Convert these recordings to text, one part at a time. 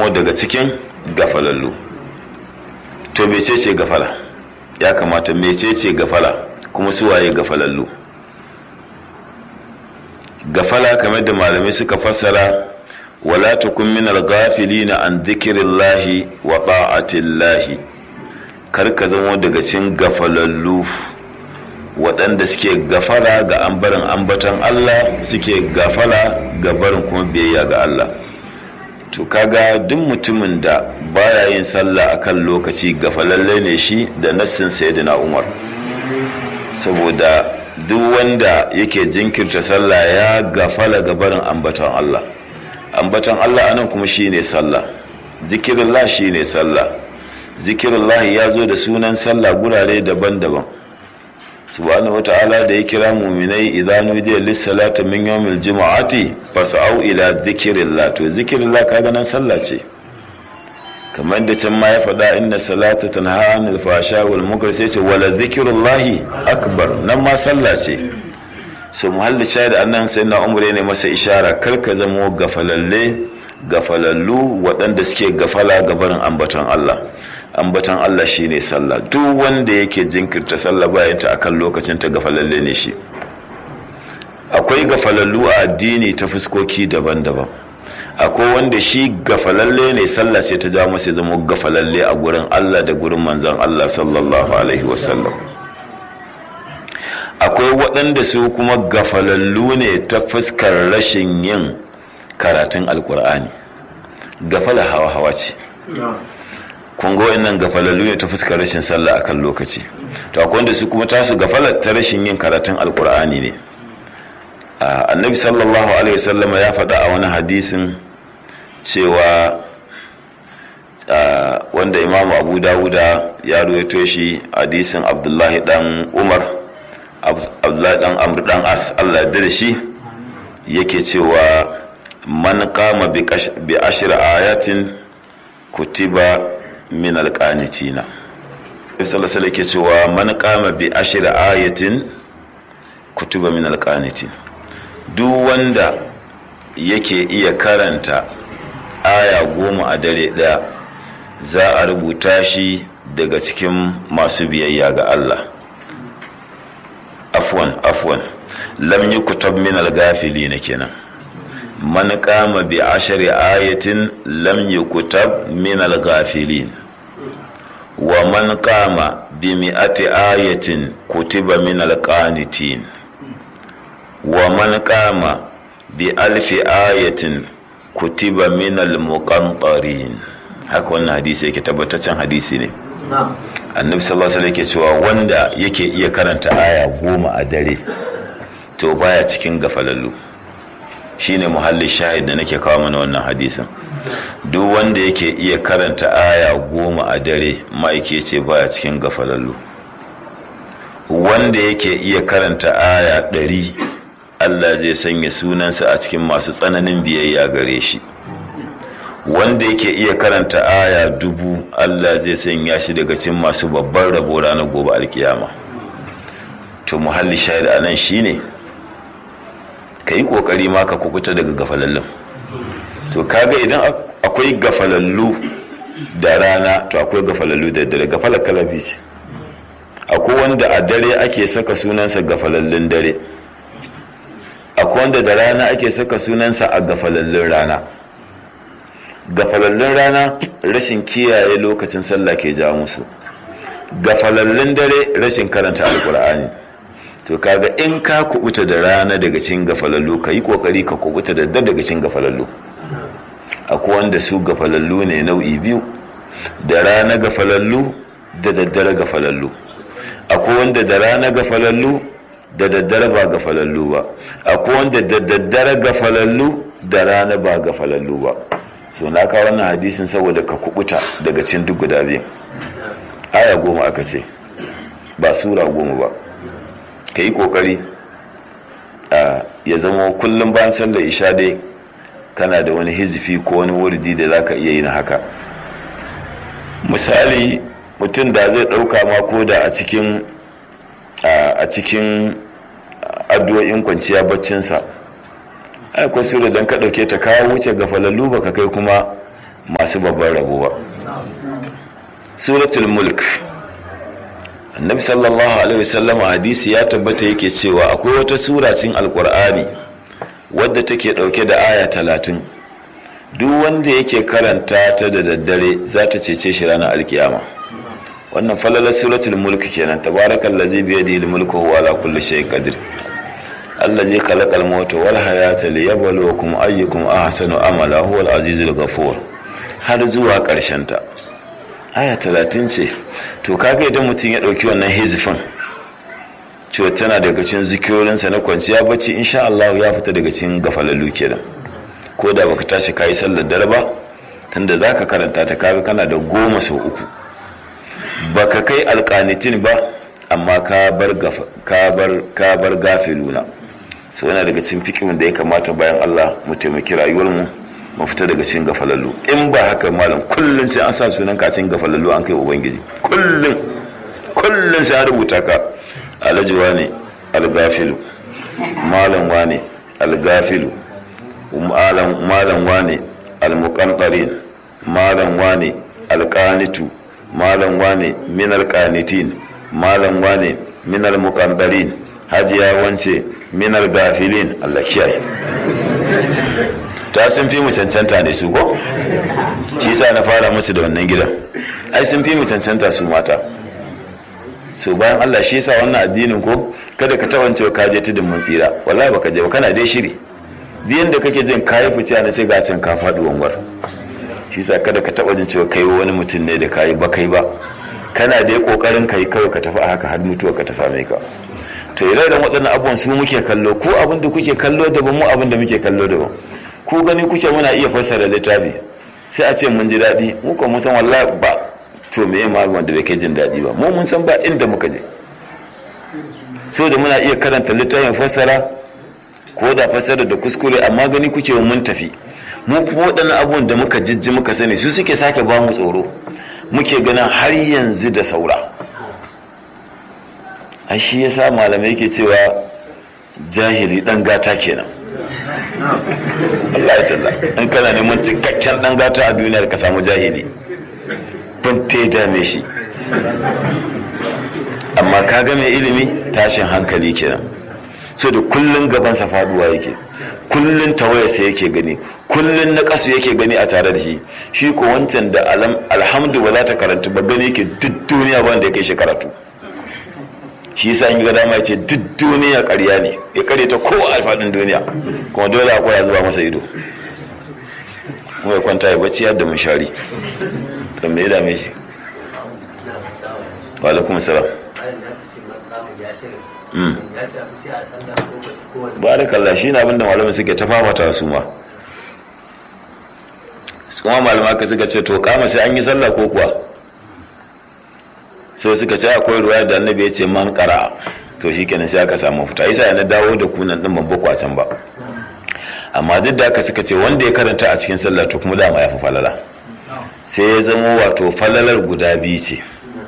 zamo daga cikin gafalallu to mecece gafala ya kamata mecece gafala kuma suwaye gafalallu gafala kamar da malamai suka fassara wala takun min al-ghafilina an dhikrillahi wa ta'atillahi kar ka zama daga cikin gafalallu waɗanda suke gafala ga ambarin ambatan Allah suke gafala ga barin kuma biyayya ga Allah to kaga duk mutumin da baya yin sallah akan lokaci gafalalle ne shi da nassin sayyidina Umar saboda duk wanda yake jinkirta sallah ya gafala ga barin ambaton Allah ambaton Allah anan kuma shine sallah zikirullah shine sallah zikirullah ya zo da sunan sallah gurare daban-daban subhanahu wata'ala da ya kira muminai idan nudiya lissalata min yawmil jumu'ati fas'au ila dhikrillah to zikrillah kaga nan sallah ce kamar da can ma ya faɗa inna salata tanha anil fasha wal munkar sai ce wala dhikrullahi akbar nan ma sallah ce so muhalli shahid annan sai na umre ne masa ishara kar ka zamo gafalalle gafalallu waɗanda suke gafala gabarin ambaton Allah ambaton Allah shine sallah duk wanda yake jinkirta sallah bayan ta akan lokacin ta gafalalle ne shi akwai gafalallu a addini ta fuskoki daban-daban akwai wanda shi gafalalle ne sallah sai ta ja masa zama gafalalle a gurin Allah da gurin manzon Allah sallallahu alaihi wasallam akwai waɗanda su kuma gafalallu ne ta fuskar rashin yin karatun alkur'ani gafala hawa-hawa ce kun ga wannan gafalallu ne ta fuskar rashin sallah akan lokaci to akwai wanda su kuma tasu gafalar ta rashin yin karatun alkur'ani ne annabi sallallahu alaihi wasallama ya faɗa a wani hadisin cewa wanda imamu abu dawuda ya ruwaito shi hadisin abdullahi dan umar abdullahi dan amr dan as allah da shi yake cewa man kama bi ashir ayatin kutiba min alƙanitina sallallahu alaihi cewa man kama bi ashir ayatin kutiba min alƙanitin duk wanda yake iya karanta aya goma a dare ɗaya za a rubuta shi daga cikin masu biyayya ga Allah afwan afwan lam yi kutab min algafili na kenan man kama bi ashari ayatin lam yi kutab min algafilin wa man kama bi mi'ati ayatin kutiba min alqanitin wa man kama bi alfi ayatin kutiba min almuqantarin haka wannan hadisi yake tabbataccen hadisi ne annabi sallallahu alaihi yake cewa wanda yake iya karanta aya goma a dare to baya cikin gafalallu shine muhalli shahid da nake kawo mana wannan hadisin duk wanda yake iya karanta aya goma a dare ma'aike ce baya cikin gafalallu wanda yake iya karanta aya ɗari Allah zai sanya sunansa a cikin masu tsananin biyayya gare shi wanda yake iya karanta aya dubu Allah zai sanya shi daga cikin masu babban rabo ranar gobe alkiyama to muhalli shahid a nan shine ka yi kokari ma ka kukuta daga gafalallun to kaga idan akwai gafalallu da rana to akwai gafalallu da dare gafalar kalabi ce akwai wanda a dare ake saka sunansa gafalallun dare akwai wanda da rana ake saka sunansa a gafalallun rana gafalallun rana rashin kiyaye lokacin sallah ke ja musu gafalallun dare rashin karanta alkur'ani to kaga in ka kubuta da rana daga cikin gafalallu ka yi kokari ka kubuta da daddare daga cikin gafalallu akwai wanda su gafalallu ne nau'i biyu da rana gafalallu da daddare gafalallu akwai wanda da rana gafalallu da daddare ba gafalallu ba akwai wanda da daddare gafalallu da rana ba gafalallu ba so na kawo wannan hadisin saboda ka kubuta daga cikin duk guda biyu aya goma aka ce ba sura goma ba ka yi kokari ya zama kullum bayan sallar isha dai kana da wani hizifi ko wani wurdi da za ka iya yin haka misali mutum da zai ɗauka ma ko da a cikin a cikin addu'o'in kwanciya baccinsa akwai sura don ka ɗauke ta kawo wuce ga falallu ba ka kai kuma masu babban rabo ba suratul mulk annabi sallallahu alaihi wasallam hadisi ya tabbata yake cewa akwai wata sura cikin alkur'ani wadda take dauke da aya talatin duk wanda yake karanta ta da daddare za ta cece shi ranar alkiyama wannan falalar suratul mulk kenan tabarakal ladzi bi yadihi mulku huwa ala kulli shay'in qadir allazi khalaqal mauta wal hayata liyabluwakum ayyukum ahsanu amala huwal azizul ghafur har zuwa karshen ta aya talatin ce to kaga idan mutum ya ɗauki wannan hizifin cewa tana daga cikin zikirorinsa na kwanciya bacci insha Allah ya fita daga cikin gafalallu kenan ko da baka tashi kayi sallar dare ba tunda zaka karanta ta kaga kana da goma sau uku baka kai alƙanitin ba amma ka bar ka bar ka bar gafiluna so yana daga cikin fikimin da ya kamata bayan Allah mu taimaki rayuwar mu mu fita daga cikin gafalallu in ba haka malam kullum sai an sa sunan ka cikin gafalallu an kai ubangiji kullum kullum sai an rubuta ka alhaji wane algafilu malam wane algafilu malam malam wane almuqantarin malam wane alqanitu malam wane min alqanitin malam wane min almuqantarin hajiya wance min algafilin Allah kiyaye ta sun fi mu cancanta ne su ko shi sa na fara musu da wannan gidan ai sun fi mu cancanta su mata so bayan Allah shi sa wannan addinin ko kada ka tawance ka je tudun mun tsira wallahi baka je ba kana dai shiri diyan da kake jin kayi fice na sai ga can ka faɗi wangwar shi sa kada ka taba jin cewa kai wani mutum ne da kayi ba kai ba kana dai kokarin kai kawai ka tafi a haka har mutuwa ka ta same ka to ire da waɗannan abubuwan su muke kallo ko abin da kuke kallo daban mu abin da muke kallo daban ku gani kuke muna iya fassara littafi sai a ce mun ji daɗi mu kuma mun san wallahi ba to me ma wanda bai kai jin daɗi ba mu mun san ba inda muka je so da muna iya karanta littafin fassara ko da fassara da kuskure amma gani kuke mun tafi mu kuma waɗannan abubuwan da muka jijji muka sani su suke sake ba mu tsoro muke ganin har yanzu da saura ai shi yasa malamai ke cewa jahili dan gata kenan Allah ya talla in kana neman cikakken dan gata a duniya ka samu jahili ban ta dame shi amma ka ga mai ilimi tashin hankali kenan so da kullun gabansa faduwa yake kullun tawayarsa yake gani kullun na kasu yake gani a tare da shi shi ko wancan da alhamdu ba za ta karanta ba gani yake duk duniya ba wanda ya kai shi karatu shi yasa in ga dama ya ce duk duniya ƙarya ne ya kare ta ko a faɗin duniya kuma dole akwai ya zuba masa ido mu ya kwanta ya bacci yadda mun shari to me ya dame shi wa alaikum salam barakallah shi na abinda malamai suke ta famata su ma kuma malama ka suka ce to kama sai an yi sallah ko kuwa so suka sai akwai ruwa da annabi ya ce man kara to shi kenan sai aka samu fita isa yana dawo da kunan din babba kwacen ba amma duk da aka suka ce wanda ya karanta a cikin sallah to kuma dama ya fi falala sai ya zama wato falalar guda biyu ce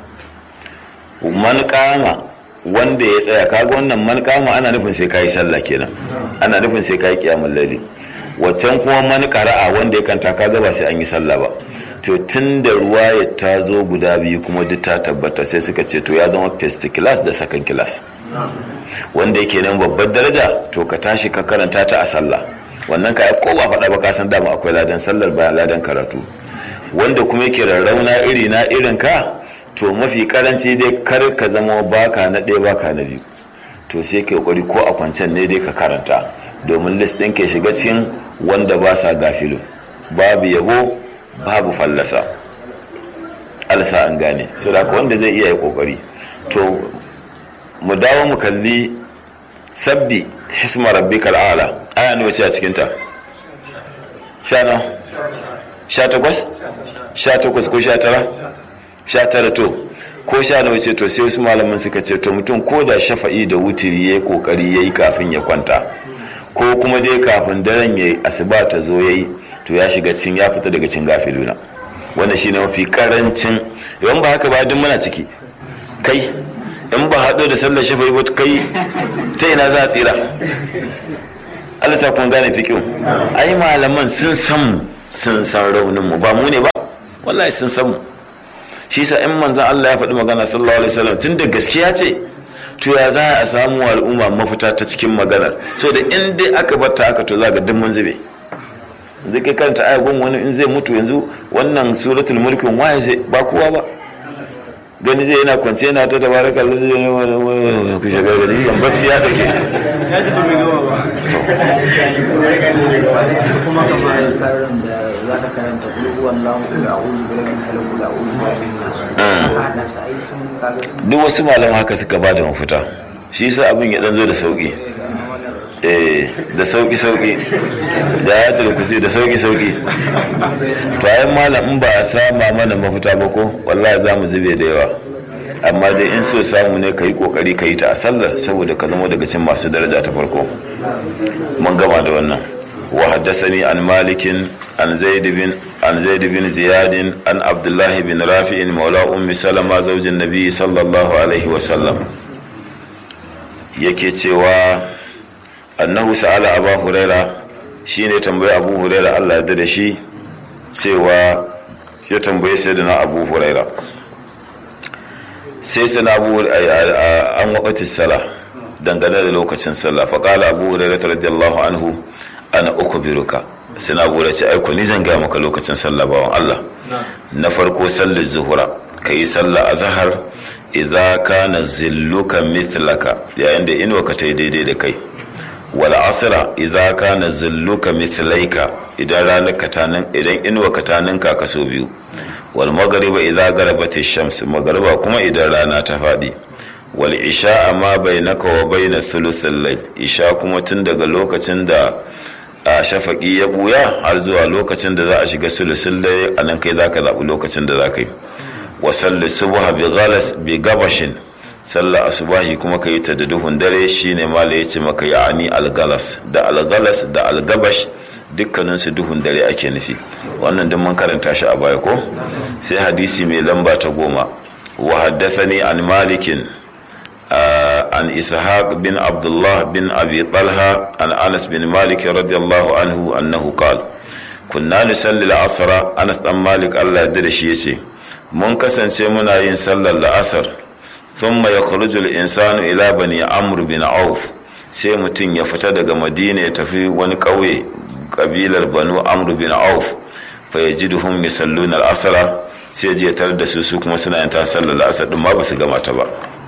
man kama wanda ya tsaya kaga wannan man kama ana nufin sai kayi sallah kenan ana nufin sai kayi kiyamul laili waccan kuma man qara'a wanda ya kanta kaga ba sai an yi sallah ba to tun da ruwaya ta zo guda biyu kuma duk ta tabbata sai suka ce to ya zama first class da second class wanda yake nan babbar daraja to ka tashi ka karanta ta a sallah wannan ka ko ba faɗa ba ka san dama akwai ladan sallar bayan ladan karatu wanda kuma yake rarrauna iri na irin ka to mafi karanci dai kar ka zama baka na ɗaya baka na biyu to sai ka kokari ko a kwancen ne dai ka karanta domin list ɗin ke shiga cikin wanda ba sa gafilu babu yabo babu fallasa alsa an gane so da wanda zai iya yi kokari to mu dawo mu kalli sabbi hisma rabbikal a'la aya nawa ce a cikin ta sha na sha takwas sha takwas ko sha tara sha tara to ko sha nawa ce to sai wasu malaman suka ce to mutum ko da shafa'i da wutiri ya yi kokari ya yi kafin ya kwanta ko kuma dai kafin daren ya yi asuba ta zo ya yi to ya shiga cin ya fita daga cin gafiluna wannan shine mafi karancin yawan ba haka ba duk muna ciki kai in ba haɗo da sallar shafa'i ba kai ta ina za a tsira Allah sa kun gane fikin ai malaman sun san sun san raunin mu ba mu ne ba wallahi sun san mu shi sa in manzan Allah ya faɗi magana sallallahu alaihi wasallam tun da gaskiya ce to ya za a samu al'umma mafita ta cikin maganar so da in dai aka batta haka to za ga duk mun zube zai kai karanta ayagun wani in zai mutu yanzu wannan suratul mulkin waye zai ba kowa ba gani zai yana kwance yana ta tabaraka Allah zai yana ku shagar gani kan bacci ya dake kuma kamar karin da za ka karanta kulu wallahu da a'udhu bi rabbil falaq da a'udhu bi rabbin nas hada sai sun kaga sun duk wasu malaman haka suka ba da mafita shi yasa abin ya dan zo da sauki eh da sauki sauki da ya turkusi da sauki sauki to ayan malam in ba a sama mana mafita ba ko wallahi za mu zube da yawa amma dai in so samu ne ka yi kokari ka yi ta a sallar saboda ka zama daga cikin masu daraja ta farko mun gama da wannan wa haddasani an malikin an zaid bin an zaid bin ziyad an abdullah bin rafi'in maula ummi salama zaujin nabi sallallahu alaihi wa sallam yake cewa annahu sa'ala abu huraira shine tambayi abu huraira Allah ya da shi cewa ya tambaye sayyidina abu huraira sai sana abu an waƙatin sala dangane da lokacin sallah faƙala abu huraira radiyallahu anhu ana uku biruka sana abu ce aiko ni zan gaya maka lokacin sallah bawan Allah na farko sallar zuhura ka yi sallah a zahar idza kana zilluka mithlaka yayin da inuwa ka ta yi daidai da kai wal asra idza kana zilluka mithlaika idan ranar ka tanin idan inuwa ka tanin ka kaso biyu wal maghriba idza garabat ash-shams maghriba kuma idan rana ta fadi wal isha ma bainaka wa baina thuluthil layl isha kuma tun daga lokacin da a shafaki ya buya har zuwa lokacin da za a shiga sulusul layl anan kai zaka zabi lokacin da zaka yi wa salli subha bi ghalas bi gabashin sallah asubahi kuma ka yi ta da duhun dare shine mala ya ce maka ya'ani algalas da algalas da algabash dukkanin su duhun dare ake nufi wannan duk mun karanta shi a baya ko sai hadisi mai lamba ta goma wa haddathani an malikin an ishaq bin abdullah bin abi talha an anas bin malik radiyallahu anhu annahu qala kunna nusalli al-asra anas dan malik Allah ya da shi yace mun kasance muna yin sallar la'asar ثم يخرج الإنسان إلى بني عمرو بن عوف sai mutum ya fita daga madina ya tafi wani ƙauye ƙabilar banu amru bin auf fa ya ji duhun misallun al'asara sai je tare da su su kuma suna yin ta sallar la'asar ɗin ma ba su gama ta ba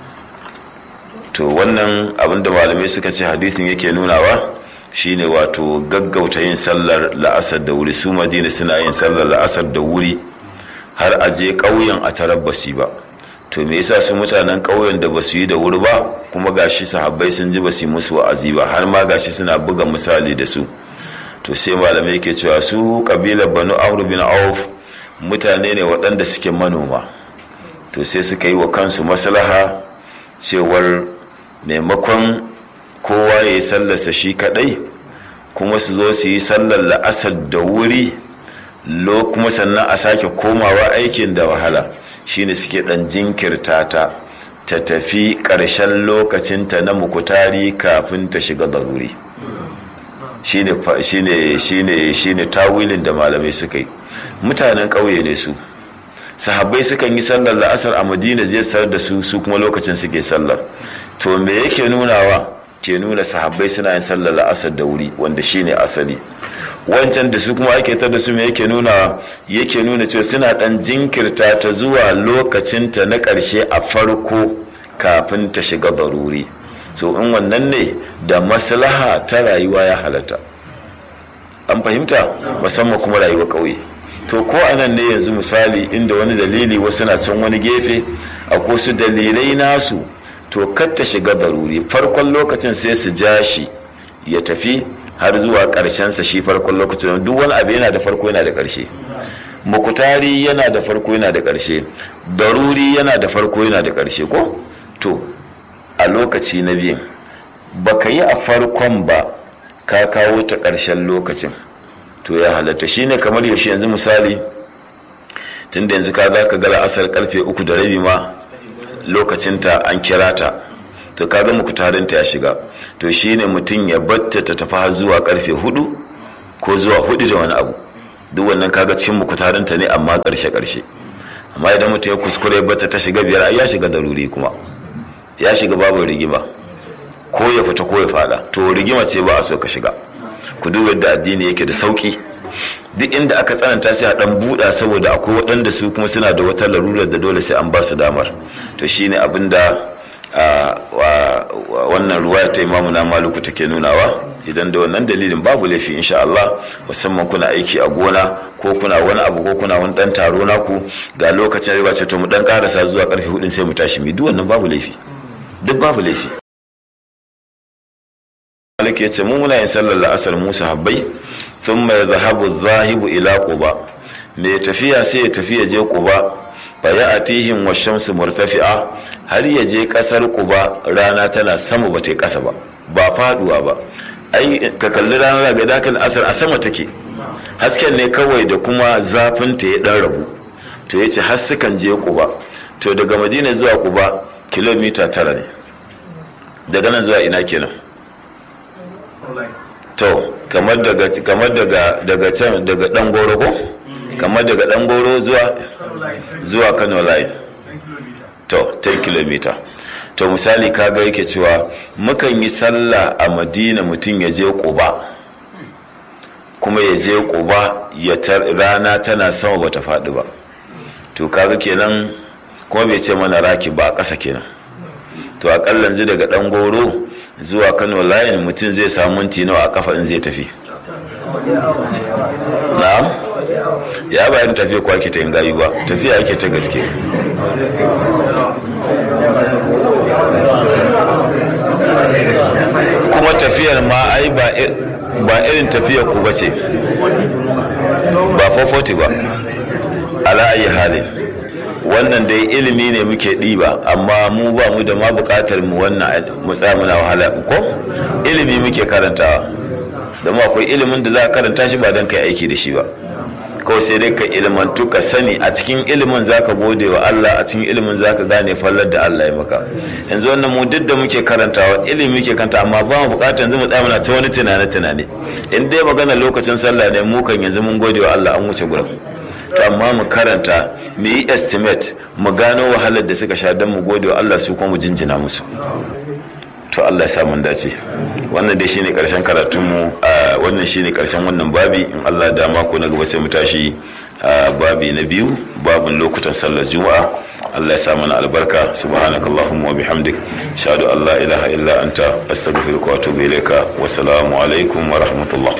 to wannan abin da malamai suka ce hadisin yake nunawa shine wato gaggauta yin sallar la'asar da wuri su madina suna yin sallar la'asar da wuri har a je ƙauyen a tarar basi ba to me yasa su mutanen ƙauyen da basu yi da wuri ba kuma gashi sahabbai sun ji basu musu wa'azi ba har ma gashi suna buga misali da su to sai malamai ke cewa su kabilar banu amr bin auf mutane ne waɗanda suke manoma to sai suka yi wa kansu maslaha cewar maimakon kowa ya yi sallarsa shi kaɗai kuma su zo su yi sallar la'asar da wuri lo kuma sannan a sake komawa aikin da wahala shine suke dan jinkirta ta ta tafi ƙarshen lokacinta na mukutari kafin ta shiga daruri shine shine shine shine tawilin da malamai suka yi mutanen ƙauye ne su sahabbai sukan yi sallar la'asar a madina zai sarar da su su kuma lokacin suke sallar to me yake nunawa ke nuna sahabbai suna yin sallar la'asar da wuri wanda shine asali wancan da su kuma ake tar da su me yake nuna yake nuna cewa suna dan jinkirta ta zuwa lokacinta na ƙarshe a farko kafin ta shiga daruri so in wannan ne da maslaha ta rayuwa ya halatta an fahimta musamman kuma rayuwa ƙauye to ko anan ne yanzu misali inda wani dalili wasu na can wani gefe a su dalilai nasu to kar ta shiga daruri farkon lokacin sai su ja shi ya tafi har zuwa sa shi farkon lokacin duk wani abu yana da farko yana da ƙarshe mukutari yana da farko yana da ƙarshe daruri yana da farko yana da ƙarshe ko to a lokaci na biyu baka yi a farkon ba ka kawo ta ƙarshen lokacin to ya halatta shine kamar yaushe yanzu misali tunda yanzu ka za ka gara asar karfe uku da rabi ma lokacinta an kira ta to kaga mukutarinta ya shiga to shine mutum ya batta ta tafi har zuwa karfe hudu ko zuwa hudu da wani abu duk wannan kaga cikin mukutarinta ne amma karshe karshe amma idan mutum ya kuskure bata ta shiga biyar ai ya shiga daruri kuma ya shiga babu rigima ko ya fita ko ya fada to rigima ce ba a so ka shiga ku duba yadda addini yake da sauki duk inda aka tsananta sai a dan buɗa saboda akwai waɗanda su kuma suna da wata larurar da dole sai an ba su damar to shine abin da wannan ruwaya ta imamu na maluku take nunawa idan da wannan dalilin babu laifi insha Allah musamman kuna aiki a gona ko kuna wani abu ko kuna wani dan taro naku ga lokacin da ce to mu dan karasa zuwa karfe hudun sai mu tashi mi duk wannan babu laifi duk babu laifi Malik ya ce mu muna yin sallar la'asar Musa habbai sun mai zahabu zahibu ila quba mai tafiya sai ya tafi ya je quba fa ya atihim wa shamsu murtafi'a har ya je kasar quba rana tana sama ba ta kasa ba ba faduwa ba ai ka kalli rana ga dakan asar a sama take hasken ne kawai da kuma zafin ta ya dan rabu to yace har sukan je quba to daga madina zuwa quba kilomita tara ne daga nan zuwa ina kenan to kamar daga kamar daga daga can daga dan goro ko kamar daga dan goro zuwa zuwa Kano line to 10 km to misali kaga yake cewa mukan yi sallah a Madina mutum ya je Quba kuma ya je Quba ya rana tana sama bata faɗi ba to kaga kenan kuma bai ce mana raki ba a ƙasa kenan to akalla yanzu daga dan goro zuwa kano layin mutum zai samu minti nawa a kafa in zai tafi na'am ya bayan tafiya kwa ke ta yin gayu ba tafiya ake ta gaske kuma tafiyar ma ai ba irin tafiyar ku bace ba 440 ba ala ayi halin wannan dai ilimi ne muke ɗiba amma mu ba mu da ma buƙatar mu wannan mu muna wahala ko ilimi muke karantawa don akwai ilimin da za ka karanta shi ba don kai aiki da shi ba kawai sai dai ka ilimantu ka sani a cikin ilimin za ka gode wa Allah a cikin ilimin za ka gane fallar da Allah ya maka yanzu wannan mu duk da muke karantawa ilimi muke karanta amma ba mu buƙatar yanzu mu tsaya muna ta wani tunane tunane in dai magana lokacin sallah ne mu kan yanzu mun gode wa Allah an wuce gurin to amma mu karanta mu yi estimate mu gano wahalar da suka sha don mu gode wa Allah su kuma mu jinjina musu to Allah ya sa mun dace wannan dai shine karshen karatun mu wannan shine karshen wannan babi in Allah da mako na gaba sai mu tashi babi na biyu babin lokutan sallar juma'a Allah ya sa mana albarka subhanakallahumma wa bihamdik shahadu an la ilaha illa anta astaghfiruka wa atubu ilaika wa salamu alaikum wa rahmatullah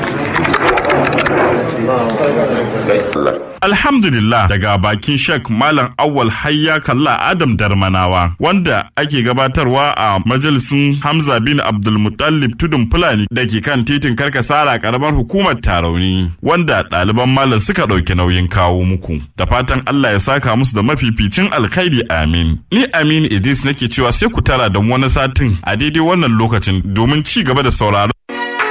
Alhamdulillah daga bakin Sheikh Malam Awwal Hayya Kalla Adam Darmanawa wanda ake gabatarwa a majalisin Hamza bin Abdulmutallib Tudun Fulani da ke kan titin Karkasara karamar hukumar Tarauni wanda ɗaliban malam suka ɗauki nauyin kawo muku. Da fatan Allah ya saka musu da mafificin alkhairi amin. Ni Amin Idris nake cewa sai ku tara da wani satin a daidai wannan lokacin domin ci gaba da sauraron